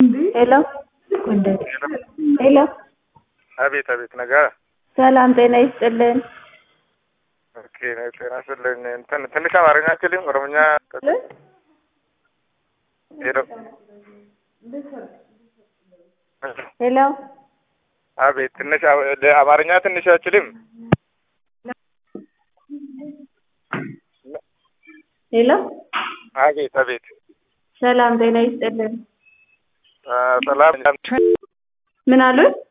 ሄሎ ሄሎ አቤት አቤት ነገር ሰላም ጤና ይስጥልን። ኦኬ ጤና ይስጥልኝ። እንትን ትንሽ አማርኛ አችልም ኦሮምኛ ሄሎ ሄሎ አቤት ትንሽ አማርኛ ትንሽ አችልም ሄሎ አቤት አቤት ሰላም ጤና ይስጥልን። ሰላም ምን አሉት?